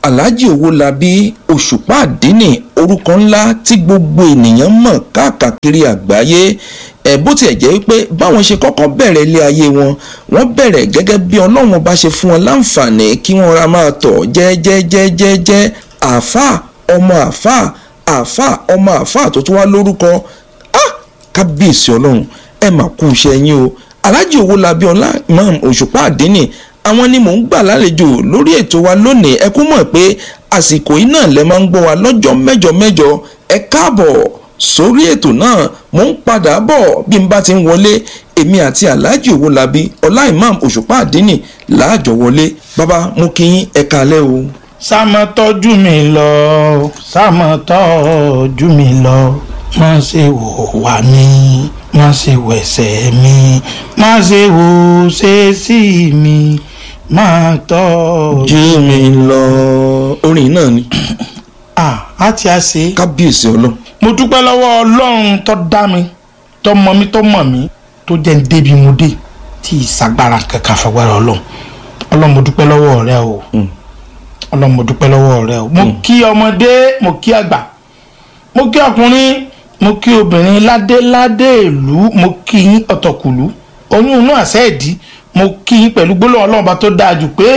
alhaji owólabí òṣùpá àdínì orúkọ ńlá tí gbogbo ènìyàn mọ̀ káàkiri àgbáyé ẹ̀ bó tiẹ̀ jẹ́ wípé báwọn ṣe kọ́kọ́ bẹ̀rẹ̀ ilé ayé wọn wọ́n bẹ̀rẹ̀ gẹ́gẹ́ bí ọlọ́run bá ṣe fún wọn láǹfààní kí wọ́n ra máa tọ̀ jẹ́jẹ́jẹ́jẹ́ àáfàá ọmọ àáfàá àáfàá ọmọ àáfàá tó tún wá lórúkọ ah kábíyèsí ọlọ́run ẹ mà kú iṣẹ́ yín o alhaji owólabí ọlá imam òṣùpá àdínì àwọn ni mò ń gbà lálejò lórí ètò wa lónìí ẹ kú mọ̀ pé àsìkò yìí náà lẹ máa ń gbọ́ wa lọ́jọ́ mẹ́jọ mẹ́jọ ẹ káàbọ̀ sórí ètò náà mò ń padà bọ̀ bí n bá ti ń wọlé èmi àti alhaji owólabí ọlá imam òṣùpá àdínì láàjọ wọlé bàbá mo kí yín ẹ kálẹ́ o. sámọ tọ́jú mi lọ sámọ tọ́jú mi lọ má ṣe wò wá mi má ṣe wẹ̀sẹ̀ mi má ṣe wò ṣe sí mi má tọ́jú. jú mi lọ orin náà ni à á ti a ṣe. kábíyèsí ọlọ́run mo dúpẹ́ lọ́wọ́ ọlọ́run tó dá mi tó mọ mi tó mọ̀ mí tó jẹ́ ń débi mo dé tí ìsagbára kankan fagbára ọlọ́run ọlọ́run mo dúpẹ́ lọ́wọ́ rẹ o ọlọ́run mo dúpẹ́ lọ́wọ́ rẹ o mo kí ọmọdé mo kí àgbà mo kí ọkùnrin mo kí obìnrin ládéládé ìlú mo kí yín ọ̀tọ̀kùlú oyún inú àṣẹ ìdí mo kí yín pẹ̀lú gbólóhùn ọlọ́run bá tó dáa jù pé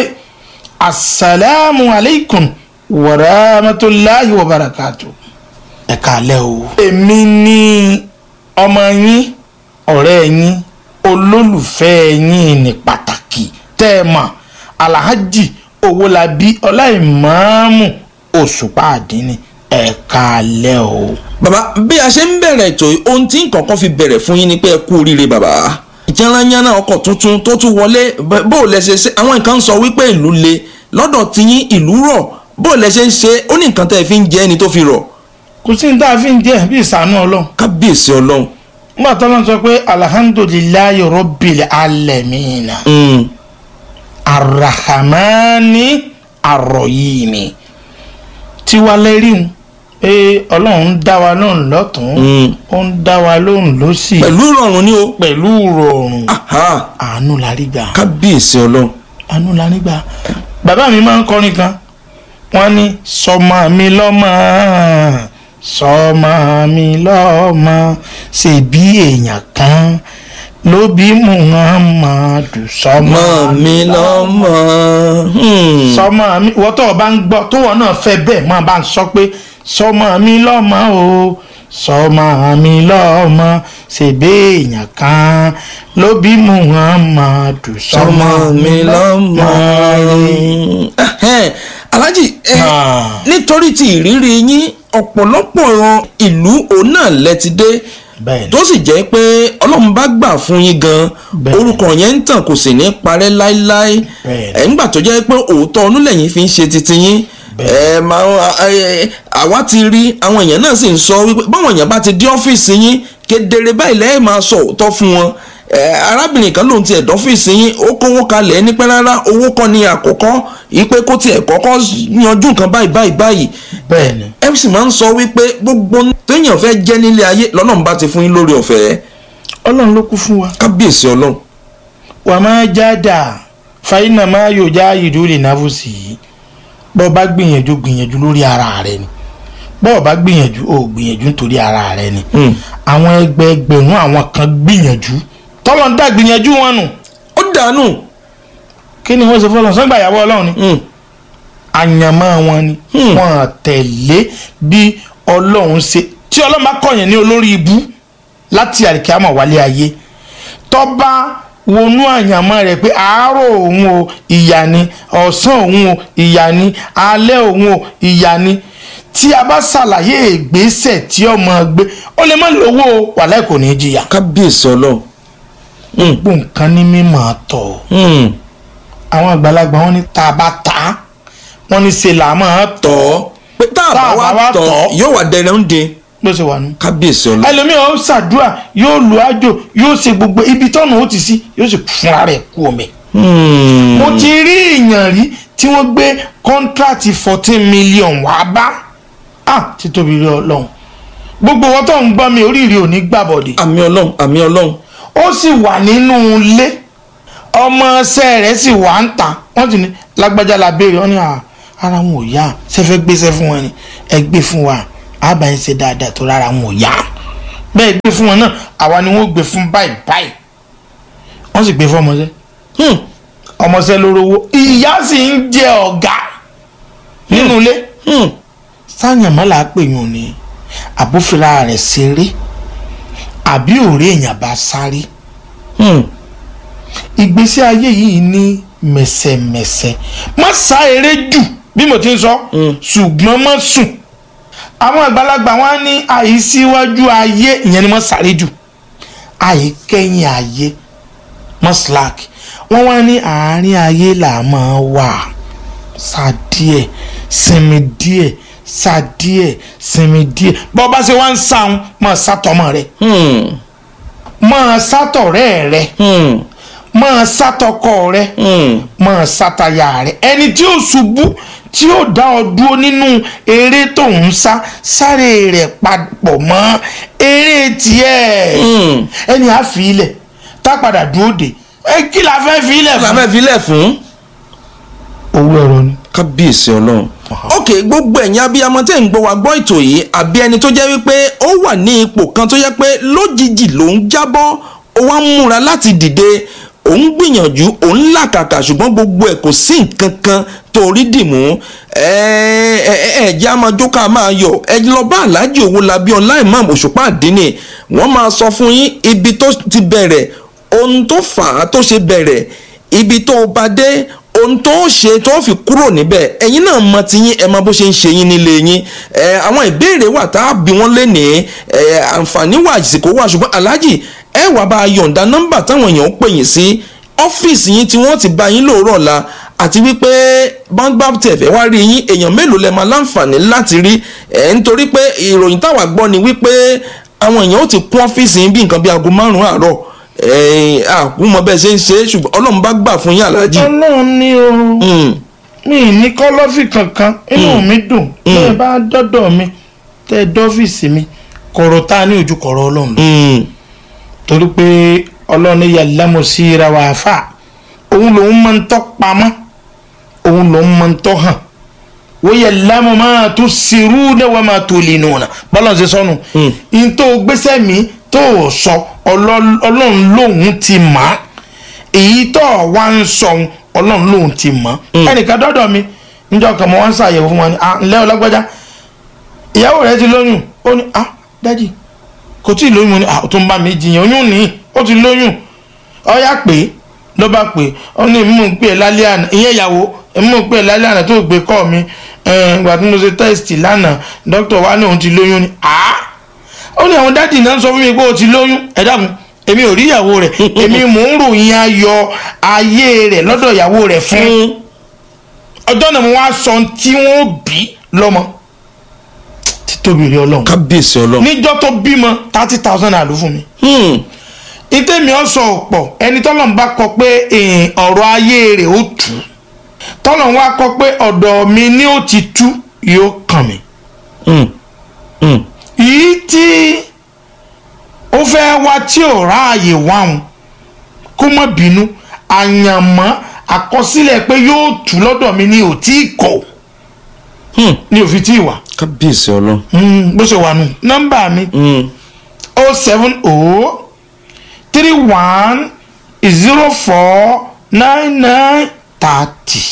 asalaamu aleykum wa rahmatulahi wa barakatu ẹ kálẹ́ o. èmi ni ọmọ yín ọ̀rẹ́ yín olólùfẹ́ yín ní pàtàkì tẹ́ ẹ mọ̀ alhaji owólabí ọláìmọ́ọ́mù òṣùpá àdínní ẹ kálẹ́ o. bàbá bí a ṣe ń bẹ̀rẹ̀ ètò yìí ohun tí nǹkan kan fi bẹ̀rẹ̀ fún yín ni pé ẹ kú oríire bàbá ìjànlányánná ọkọ̀ tuntun tó tún wọlé bẹ́- bó o lẹ ṣe ṣe àwọn nǹkan ń sọ wípé ìlú le lọ́dọ̀ tiyín ìlú rọ̀ bó o lẹ ṣe ń ṣe ó ní nǹkan tẹ́ ẹ fi ń jẹ ẹni tó fi rọ̀ kò sí ní tá a fi ń jẹ́ bí ìsànú ọlọ́run kábíyèsí ọlọ́run nígbà tó lọ́n sọ pé alhamdulilayi rabbil alamina Mm, arahamani arọyìnì tiwa lẹ́rìí pé ọlọ́run ń dá wa lóhùn lọ́tún mm. ó ń dá wa lóhùn lọ́sì pẹ̀lú ìrọ̀rùn ni o pẹ̀lú rọrùn Aha, àánú la rí gbà kábíyèsí ọlọ́run àánú la rí gbà bàbá mi máa ń kọrin kan wọ́n ní sọmọ mi lọ́mọ sọmọ mi lọ́mọ ṣèbí èèyàn kan ló bí muhammadu sọmọ mọ́ mi lọ́mọ Hmm. sọmọ mi wọ́n tó o bá ń gbọ́ tó wọ́n náà fẹ́ bẹ́ẹ̀ máa bá ń sọ pé sọmọ mi lọ́mọ o sọmọ mi lọ́mọ ṣèbí èèyàn kan ló bí muhammadu sọmọ mi lọ́mọ. Ẹhẹ́n, Alhaji ẹ Ah. nítorí ti ìrírí yín ọ̀pọ̀lọpọ̀ ìlú òun náà lẹ ti dé bẹ́ẹ̀ ni. tó sì jẹ́ pé ọlọ́run bá gbà fún yín gan Bẹ́ẹ̀. orúkọ yẹn ń tàn kò sì ní parẹ́ láéláé Bẹ́ẹ̀. ẹ̀ ńgbà tó jẹ́ pé òótọ́ ọdún lẹ́yìn fi ń ṣe titi yín ẹ̀ máa ẹ̀, àwa ti rí àwọn èèyàn náà sì ń sọ wípé báwọn èèyàn bá ti dé ọ́fíìsì yín kedere báyìí lẹ́yìn máa sọ òótọ́ fún wọn ẹ̀, arábìnrin kan lòun ti ẹ̀dọ́ ọ́fíìsì yín ó kówó kalẹ̀ ní pẹ́ rárá owó kọ́ ni àkọ́kọ́ ìpè kó tiẹ̀ kọ́kọ́ yanjú nǹkan báyìí báyìí báyìí bẹ́ẹ̀ ni. ẹ sì máa ń sọ wípé gbogbo téèyàn fẹ́ jẹ́ nílé ayé lọ́nà bá ti fún yín lórí ọ̀fẹ́ ọlọ́run ló kú fún wa. kábíyèsí ọlọ́run wà máa jáda fàyínà máa yóò já ìdúró náfù sí i bọ́ ọ bá gbìyànjú gbìyànjú lórí ara rẹ ni bọ́ ọ bá gbìyànjú ó gbìyànjú nítorí ara rẹ ni. Hmm. àwọn ẹgbẹẹgbẹ̀rún àwọn kan gbìyànjú tọ́lọ̀ ń dá gbìyànjú wọn nù ó dànù kí ni wọ́n ṣe fọlọ́ sọ́gbà ìyàwó ọlọ́run ni Hmm. àyànmọ́ wọn ni Hmm. wọ́n tẹ̀lé bí ọlọ́run ṣe tí ọlọ́run bá kọ̀yàn ní olórí ibú láti àríkàmọ̀ wálé ayé tọ́ba wọnú àyànmọ́ rẹ̀ pé àárọ̀ òun o ìyà ni ọ̀sán òun o ìyà ni alẹ́ òun o ìyà ni tí a bá ṣàlàyé ìgbésẹ̀ tí ọmọ gbé ó lè má lówó o wàláì kò ní í jìyà kábíyèsí ọlọ́run Hmm. gbogbo nǹkan ní mímọ́ tọ̀ Hmm. àwọn àgbàlagbà wọn ní tá a bá ta wọn ní ṣe là máa tọ̀ tọ́ pé tá a bá wá tọ́ yóò wà dẹrẹ́ ń de bó ṣe wà nù. kábíyèsí ọlọ́run ẹlòmíì ó ṣàdúrà yóò lu àjò yóò ṣe gbogbo ibi tọ́nà ó ti sí yóò sì fúnra rẹ̀ kú omi. Hmm. mo ti rí èèyàn rí tí wọ́n gbé kọ́ńtrátì fourteen million wá bá ah títóbi rí ọlọ́run gbogbo wọn tó ń gbọ́ mi oríire ò ní gbàbọ̀dé àmì ọlọ́run àmì ọlọ́run ó sì wà nínú ilé ọmọ ọsẹ rẹ̀ sì wà ń ta wọ́n sì ní lágbájá la béèrè wọ́n ní à ara wọn ò yá sẹfẹ gbéṣẹ́ fún wọn ni ẹ gbé fún wa àbá yín ṣe dáadáa tó rárá wọn ò yá bẹ́ẹ̀ gbé fún wọn náà àwa ni wọ́n gbé fún báyìí báyìí wọ́n sì gbé fún ọmọọṣẹ́ Hmm. ọmọọṣẹ́ lórówó ìyá sì ń jẹ ọ̀gá nínú ilé Hmm. sáyàn mọ́lá pè yín ni àbúfira rẹ̀ ṣeré àbí òré èèyàn bá sáré Hmm. ìgbésí ayé yìí ní mẹ̀sẹ̀mẹ̀sẹ̀ má sá eré jù bí mo ti ń sọ ṣùgbọ́n má sùn àwọn àgbàlagbà wọn ní àìsíwájú ayé ìyẹn ni wọ́n sáré jù àìkẹ́yìn ayé mọ́ slack wọ́n wá ní àárín ayé là máa wà sá díẹ̀ sinmi díẹ̀ sá díẹ̀ sinmi díẹ̀ bọ́ bá ṣe wá ń sáwọn máa sátọmọ rẹ Hmm. máa sátọ̀rẹ́ rẹ Hmm. máa sátọkọ rẹ Hmm. máa sátaya rẹ ẹni tí ó ṣubú tí ó dá ọ dúró nínú eré tó ń sá sáré rẹ papọ̀ mọ́ eré tiẹ̀ Hmm. ẹni á fi ilẹ̀ tá padà dúró dé ẹ kí la fẹ́ fi ilẹ̀ la fún. fẹ́ filẹ̀ fún. owó ẹ̀rọ ni. kábíyèsí ọlọ́run. ok gbogbo ẹ̀yin abiyamọ tẹ́ ń gbọ́ wa gbọ́ ètò yìí àbí ẹni tó jẹ́ wípé ó wà ní ipò kan tó jẹ́ pé lójijì ló ń jábọ́ ó wá ń múra láti dìde òun gbìyànjú òun làkàkà ṣùgbọ́n gbogbo ẹ̀ kò sí nǹkan kan tó rí dìmú ẹ ẹ ẹ jẹ́ àmọ́ jókà máa yọ ẹ lọ bá aláàjì Owólabí ọlá imam òṣùpá àdínì wọ́n máa sọ fún yín ibi tó ti bẹ̀rẹ̀ ohun tó fà á tó ṣe bẹ̀rẹ̀ ibi tó bá dé ohun tó ṣe tó fi kúrò níbẹ̀ ẹ̀yin náà mọ ti yín ẹ mọ bó ṣe ń ṣe yín nílé yín ẹ àwọn ìbéèrè wà tá a bí wọ́n lé ní ẹ àǹfààní wà àsìkò wà ṣùgbọ́n aláàjì ẹ wàá bá a yọ̀ǹda nọ́mbà táwọn èèyàn ń pè yín sí ọ́fíìsì yín tí wọ́n ti bá yín lóòrọ̀ la àti wípé báńgbà tẹ̀fẹ̀ wá rí yín èèyàn mélòó lẹ máa láǹfààní láti rí ẹ̀ nítorí pé ìròyìn táwa gbọ́ ni wípé àwọn èèyàn ó ti kún ọ́fíìsì yín bí nǹkan bí aago márùn-ún àárọ̀ ẹ̀ẹ́n àkúmọ̀ bẹ́ẹ̀ ṣe ń ṣe é ṣùgbọ́n ọlọ́run bá gbà fún yín aláàjì. ọlọ́run ní o Mm, mi ì ní kọ́lọ́fì kankan inú mi dùn tẹ́ ẹ bá dọ́dọ̀ mi tẹ́ ẹ dọ́fíìsì mi kọ̀rọ̀ tá a ní ojú kọ̀rọ̀ ọlọ́run lọ. mm, torí pé ọlọ́run ní yàlámù sí ra wà fà òun lòun máa ń tọ́ pamọ́ òun lòun máa ń tọ́ hàn wọ́n yàlámù máa tó sírú dẹ́wọ́ máa tó lè nù ọ̀nà bọ́lá ṣe sọnù n tó gbéṣẹ́ mi tó o sọ ọlọ́- ọlọ́run lòun ti mọ̀ á èyí tó o wá ń sọ òun, ọlọ́run lòun ti mọ̀ á ẹnìkan dọ́dọ̀ mi níjọ́ kan mo wá ń ṣàyẹ̀wò fún wọn ni ah ǹlẹ́ ọlọ́gbọ́já ìyàwó rẹ ti lóyún ó ní ah dádì kò tí ì lóyún mo ní ah ó tún bá mi jiyàn oyún ní ó ti lóyún ọyá pé ló bá pè ó ní mú un pè é lálẹ́ àná ìyẹn ìyàwó mú un pè é lálẹ́ àná tó gbé kọ́ mi ẹ̀, ìgbà tí mo ṣe tẹ́sítì lánàá dókítà wa ní òun ti lóyún ni ah ó ní àwọn dádì náà sọ fún mi pé ó ti lóyún ẹ dákun èmi ò rí ìyàwó rẹ̀ èmi mò ń ròyìn ayọ̀ ayé rẹ̀ lọ́dọ̀ ìyàwó rẹ̀ fún mm. ọjọ́ náà mo wá sọ ohun tí wọ́n bí lọ́mọ títóbi rí ọlọ́run kábíyèsí ọlọ́run. níjọ́ tó bímọ thirty thousand naira ló fún mi Mm, ìtẹ̀mí ọ̀sọ̀ ọ̀pọ̀ ẹni tọ́lọ̀ ń bá kọ pé eh, ọ̀rọ̀ ayé rẹ̀ ó tú tọ́lọ̀ ń wá kọ pé ọ̀dọ̀ mi ni ó ti tú yóò kàn mí. mm, mm. yìí tí ó fẹ́ wá tí ò ráàyè wáhùn kó má bínú àyànmọ́ àkọsílẹ̀ pé yóò tú lọ́dọ̀ mi ni ò tí ì kọ̀ Hmm. ni ò fi tí ì wà kábíyèsí ọlọ́run. Mm, bó ṣe wà nù nọ́mbà mi Mm, o seven o three one zero four nine nine thirty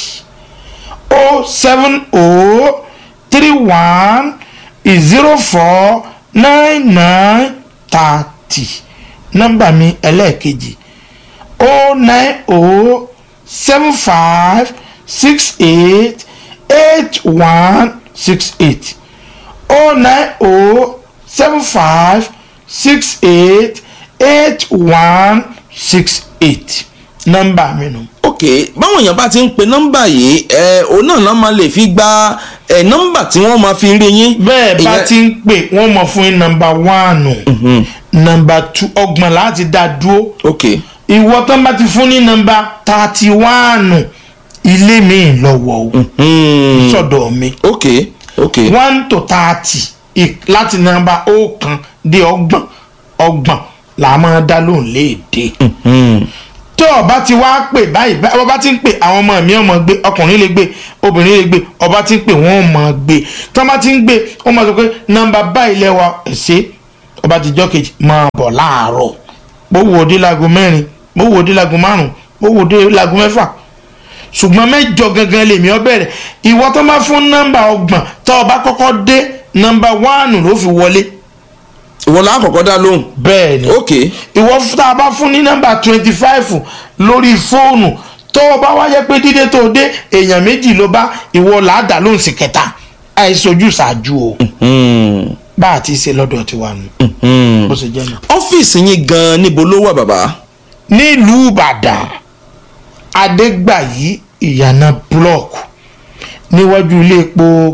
o seven o three one zero four nine nine thirty nọ́mbà mi ẹlẹ́ẹ̀kejì o nine o seven five six eight eight one six eight o nine o seven five six eight eight one six eight nọ́mbà mi nù. ok báwọn èèyàn bá ti ń pe nọ́mbà yìí ẹ òun náà náà máa lè fi gba ẹ nọ́mbà tí wọ́n máa fi rí yín. bẹ́ẹ̀ bá Ìyẹn- ti ń pè wọ́n mọ̀ fún yín nọ́mbà wánù nọ́mbà tú ọgbọ̀n láti dá dúró ok ìwọ tán bá ti fún ní nọ́mbà tààtì wánù ilé mi lọ́wọ́ o mm, sọ̀dọ̀ mi ok ok one to thirty ì- láti nọ́mbà ọ̀kan dé ọgbọ̀n ọgbọ̀n là á máa dá lóhùn léèdè. mm, tó ọba ti wá pè báyìí báyìí ọba ti ń pè àwọn ọmọ mi ọmọ gbé ọkùnrin lè gbé obìnrin lè gbé ọba ti ń pè wọn ọmọ gbé tí wọn bá ti ń gbé wọn máa sọ pé nọ́mbà báyìí lẹwa ẹsẹ ọba ti jọ kejì máa bọ̀ láàárọ̀ mo wò ó dé láago mẹ́rin mo wò ó dé láago márùn mo wò ó dé láago mẹ́fà ṣùgbọ́n mẹ́jọ gangan lèmi ọ bẹ̀rẹ̀ ìwọ tó máa fún nọ́mbà ọgbọ̀n tó ọba kọ́kọ́ dé nọ́mbà wánù ló fi wọlé ìwọ la kọ́kọ́ dá lóhùn bẹ́ẹ̀ ni ok ìwọ tá a bá fún ní nọ́mbà twenty five lórí fóònù tó o bá wáyé pé dídé tó o dé èèyàn méjì ló bá ìwọ làádá lóhùn sí kẹta àìsojú ṣáájú o Hmm, bá a ti ṣe lọ́dọ̀ tiwa nù hmm. bó ṣe jẹ́ nù. ọ́fíìsì yín gan-an níbo ló wà bàbá nílùú ìbàdàn adégbàyí ìyànà búlọ̀kù níwájú ilé epo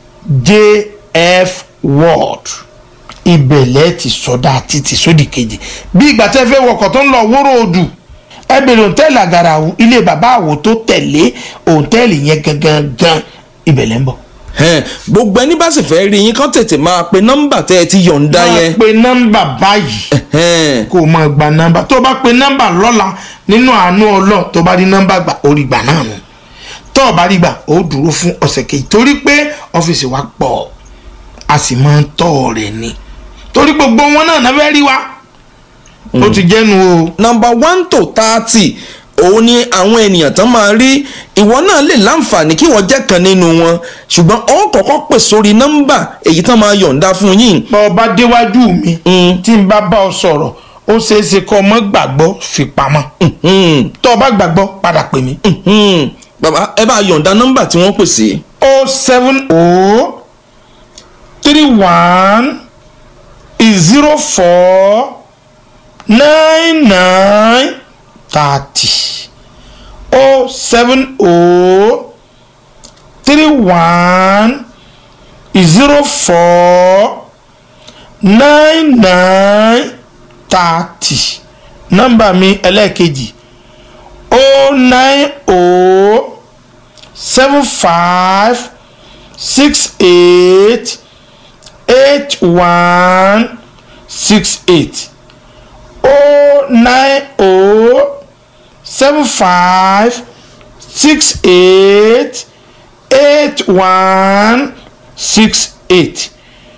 jf world ibẹ̀lẹ̀ ti sọdá títí sódì kejì bí ìgbà tẹ́ fẹ́ wọkọ̀ tó ń lọ wóró odù ẹ bèrè òǹtẹ́ẹ̀lì àgàràwù ilé bàbá àwò tó tẹ̀lé òǹtẹ́ẹ̀lì yẹn gangan gan ibẹ̀lẹ̀ ń bọ̀. Ẹn, gbogbo ẹni bá sì fẹ́ rí yín kán tètè máa pe nọ́mbà tẹ́ ẹ ti yọ̀ǹda yẹn máa pe nọ́mbà báyìí Ẹn, kó o máa gba nọ́mbà tó o bá pe nọ́mbà lọ́la nínú àánú ọlọ́ọ̀ tó o bá rí nọ́mbà gbà ó rí gbà náà nù tó o bá rí gbà ó dúró fún ọ̀sẹ̀ kejì torí pé ọ́fíìsì wa pọ̀ a sì máa ń tọ́ rẹ̀ ni torí gbogbo wọn náà náà fẹ́ rí wa ó ti jẹ́nu o nọ́mbà one to thirty òun ni àwọn ènìyàn tán máa rí ìwọ náà lè láǹfààní kí wọ́n jẹ́ kan nínú wọn ṣùgbọ́n ó kọ́kọ́ pè sórí nọ́mbà èyí tán máa yọ̀ǹda fún yín bá ọ bá déwájú mi Mm. tí n bá bá ọ sọ̀rọ̀ ó ṣeé ṣe kọ́ ọmọ gbàgbọ́ fi pamọ́ Hmm, tó o bá gbàgbọ́ padà pè mí. hmm. bàbá ẹ bá yọ̀ǹda nọ́mbà tí wọ́n pè sí o seven o three one zero four nine nine thirty o seven o three one zero four nine nine thirty nọ́mbà mi ẹlẹ́ẹ̀kejì o nine o seven five six eight eight one six eight oh nine oh seven five six eight eight one six eight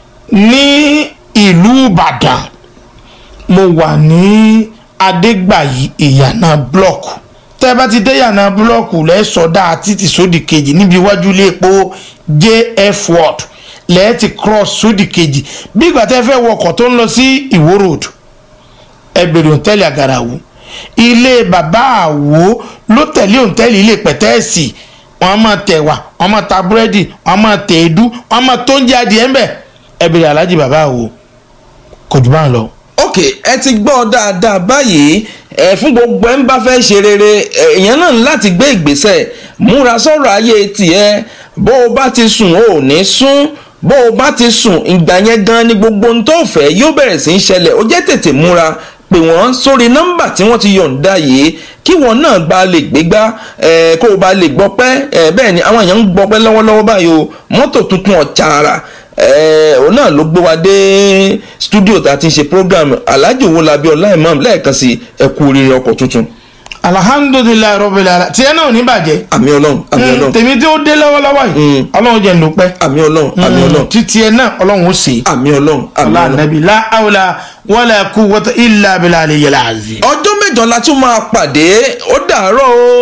ní ìlú ìbàdàn mo wà ní adégbàyí ìyànà blọọkù tẹ́ bá ti dé ìyànà blọọkù lẹ́sọ̀dá títí sódì kejì níbi iwájú ilé epo jf ward lẹ́ẹ̀ ti cross sódì kejì bí ìgbà tẹ́ fẹ́ wọkọ̀ tó ń lọ sí ìwó road ẹ bèrè òǹtẹ́lì àgàràwò ilé bàbá àwo ló tẹ̀lé òǹtẹ́lì ilé pẹ̀tẹ́ẹ̀sì wọ́n á máa tẹ̀wà wọ́n á máa ta búrẹ́dì wọ́n á máa tẹ̀ èédú wọ́n á máa tó ń jẹ́ adìẹ ńbẹ̀ ẹ bèrè alájì bàbá àwo kò jù bá ń lọ. ok ẹ ti gbọ́ dáadáa báyìí ẹ fún gbogbo ẹ ń bá fẹ́ ṣe rere ẹ, èèyàn náà ní láti gbé ìgbésẹ̀ múra sọ̀rọ̀ ayé tiẹ̀ bó o bá ti sùn o ò ní sún bó o bá ti sùn ìgbà yẹn gan ni gbogbo ohun tó fẹ́ yóò bẹ̀rẹ̀ sí í ṣẹlẹ̀ ó jẹ́ tètè múra pè wọ́n sórí nọ́mbà tí wọ́n ti yọ̀ǹda yìí kí wọ́n náà gba lè gbégbá ẹ, kó o bá lè gbọ́pẹ́ ẹ, bẹ́ẹ̀ ni àwọn èèyàn ń gbọ́pẹ́ lọ́wọ́lọ́wọ́ báyìí o mọ́tò tuntun ọ̀chàrà ẹ, òun náà ló gbé wa dé studio tá a ti ń ṣe program alhaji owolabi ọláìmọ̀ lẹ́ẹ̀kan sí ẹ kú oríire ọkọ̀ tuntun alhamdulilayi rọ́bìlì ala tiẹ̀ náà ò ní bàjẹ́ àmì ọlọ́run àmì Mm, ọlọ́run tèmi tí ó dé lọ́wọ́lọ́wọ́ yìí ọlọ́run jẹ́ ńlọpẹ́ àmì ọlọ́run àmì ọlọ́run títí ẹ náà ọlọ́run ó sè é. àmì ọlọ́run àmì ọlá ọlọ́run. nàbí la awla wala quwwata illa billahi al-aliyyil azim. ọjọ́ mẹ́jọ la tún máa pàdé ó dàárọ̀ o.